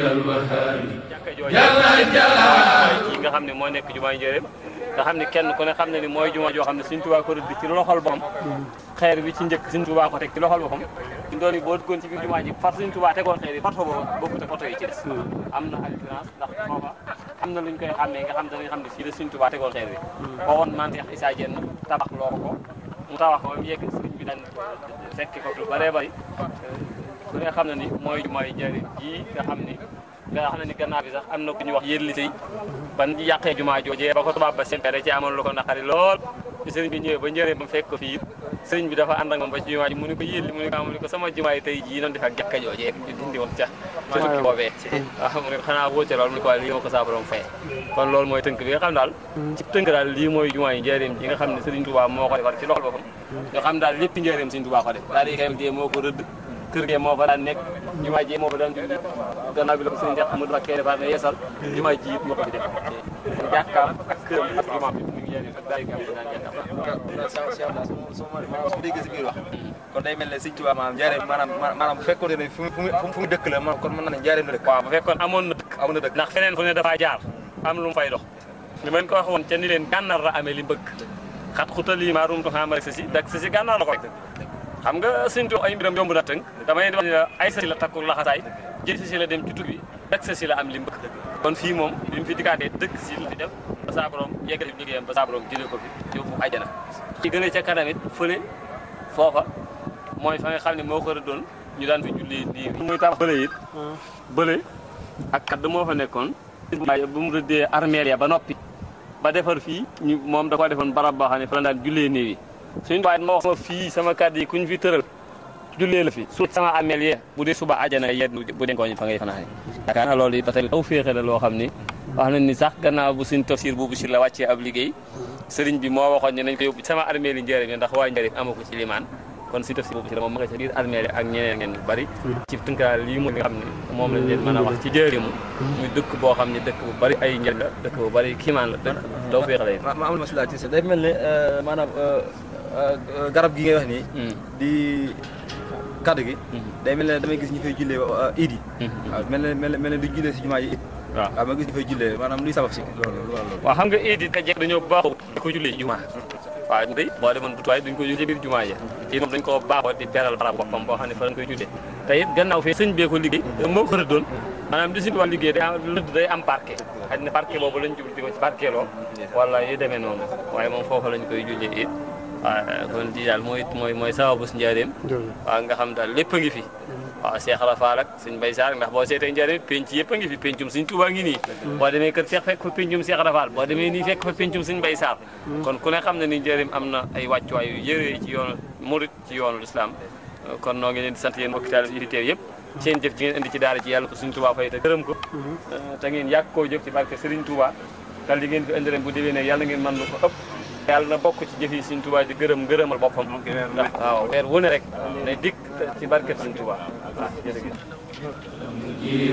jàkka jooju yi nga xam ne moo nekk jumaay njëriñ nga xam ne kenn ku ne xam ne ni mooy jumaa joo xam ne Sëriñ Tuubaa ko rëdd ci loxol boppam xeer bi ci njëkk Sëriñ Tuubaa ko teg ci loxol boppam ñu doon boo duggoon ci biir jumaa ji far Sëriñ Tuubaa tegoon xeer yi far fa boobu bokkut ak photo yi ci des am na alternance ndax foofa am na luñ koy xàmmee nga xam danañ xam ne fii la Sëriñ Tuubaa tegoon xeer bi waxoon Maam Cheikh Issa Diène tabax loo ko ko mu tabax ko ba mu yegg sëriñ bi daan fekki ko lu bëree bëri ku nga xam ne ni mooy jumaay njëriñ ji nga xam ni nga xam ne ni gannaaw bi sax am na ku ñu wax yéen li tey ban yàqee jumaa joojee ba ko tubaab ba seen da ci amoon lu ko naqari lool bi sëriñ bi ñëwee ba njëree ba fekk ko fii sëriñ bi dafa ànd ak moom ba ci jumaa ji mu ne ko yéen li mu ne ko mu ne ko sama jumaa yi tey jii noonu def ak jàkka joojee ñu dindi woon ca ca tukki boobee waaw mu ne ko xanaa wóote loolu mu ne ko waa lii ma ko saa borom fay kon loolu mooy tënk bi nga xam daal ci tënk daal lii mooy jumaa yi njëriñ ji nga xam ne sëriñ Tuubaa moo ko defar ci loxol boppam nga xam daal lépp njëriñ sëriñ Tuubaa ko def daal di kay moo ko rëdd kër gi moo fa daan nekk jumaa ji moo fa daan julli gannaaw bi la ko sëriñ Cheikh Amadou Mbacké defar ne yeesal jumaa ji it moo ko fi def jàkkaam ak këram ak jumaa bi mu ngi yéene ak daay gam daan jàkkaam su ma déggee si biir wax kon day mel ne Sëriñ Tuubaa maanaam njaareem maanaam maanaam bu fekkoon ne fu mu fu mu dëkk la ma kon mën na ne njaareem la dëkk waaw bu fekkoon amoon na dëkk amoon na dëkk ndax feneen fu ne dafaa jaar am lu mu fay dox li mën ko wax woon ca ni leen gànnaar la amee li bëgg xat xutalii maa rumtu xamal sa si dak sa si gànnaar la ko xam nga Sëriñ Tuubaa ay mbiram yomb na tënk damay wax ne la ay sa si la takku laxasaay jël si si la dem ci tukki bi dak sa si la am li mbëkk kon fii moom bi mu fi dikkaatee dëkk si la fi def ba saa borom yeggali fi liggéeyam ba saa borom jëlee ko fi yóbbu àjjana ci gën a ca kanam it fële foofa mooy fa nga xam ne moo ko rëddoon ñu daan fi julli nii muy tax bële it bële ak kadd moo fa nekkoon bu mu rëddee armeel ya ba noppi ba defar fii ñu moom da ko defoon barab boo xam ne fa la daan jullee néew yi suñu waaye moo wax ma fii sama kàddu yi kuñ fi tëral jullee la fi su sama ameel yee bu dee suba ajana yee bu denkoo fa ngay fanaane yaakaar naa loolu yi ba tey aw féexe la loo xam ni wax nañ ni sax gannaaw bu suñ tafsir boobu si la wàccee ab liggéey sëriñ bi moo waxoon ne nañ ko yóbbu sama armeel yi njëriñ yi ndax waa njëriñ amu ko ci limaan kon si tafsir boobu si la moom ma nga ca biir armeel ak ñeneen ngeen yu bari ci tënkaal lii mooy nga xam ne moom lañ leen mën a wax ci jëriñu muy dëkk boo xam ne dëkk bu bari ay njëriñ la dëkk bu bari kiimaan la dëkk taw féexe la ma amul masla ci day mel ne maanaam garab gi ngay wax nii di kaddu gi day mel ne damay gis ñu fay jullee iid yi waaw mel ne mel mel ne du jullee si jumaa yi it waaw waaw ma gis ñu fay jullee maanaam luy sabab si loolu loolu waaw xam nga iid yi ka jekk dañoo baaxoo di ko jullee ci jumaa waaw day boo demoon butuwaay duñ ko jullee ci biir jumaa yi ci moom dañ ko baaxoo di beral barab boppam boo xam ne fa lañ koy jullee te it gannaaw fee sëñ bee ko liggéey moo ko rëddoon maanaam di suñu wàll liggéey day am lëdd day am parquet xaj na parquet boobu lañ jublu di ko ci parquet loo wala yu demee noonu waaye moom foofu lañ koy jullee it waaw kon di daal mooy mooy mooy sababu si njaareem waaw nga xam daal lépp a ngi fi waaw Cheikh Rafaal ak suñ Bay Saar ndax boo seetee njaareem penc yëpp a ngi fi pencum suñ Tuubaa ngi nii boo demee kër Cheikh fekk fa pencum Cheikh Rafaal boo demee nii fekk fa pencum suñ Bay Saar kon ku ne xam ne ni njaareem am na ay wàccuwaay yu yëree ci yoonu murit ci yoonu lislaam kon noo ngi leen di sant yéen mbokki taal yi fi teew yëpp seen jëf ci ngeen indi ci daara ci yàlla ko suñ Tuubaa fay te gërëm ko te ngeen yàgg koo jëf ci barke Sëriñ Tuubaa te li ngeen fi indi leen bu déwee ne yàlla ngeen mën lu ko ëpp yàlla na bokk ci jëf yi Sëriñ Tuubaa di gërëm ngërëmal boppam ndax waaw weer wu ne rek ne dikk ci barke Sëriñ Tuubaa waaw jërëjëf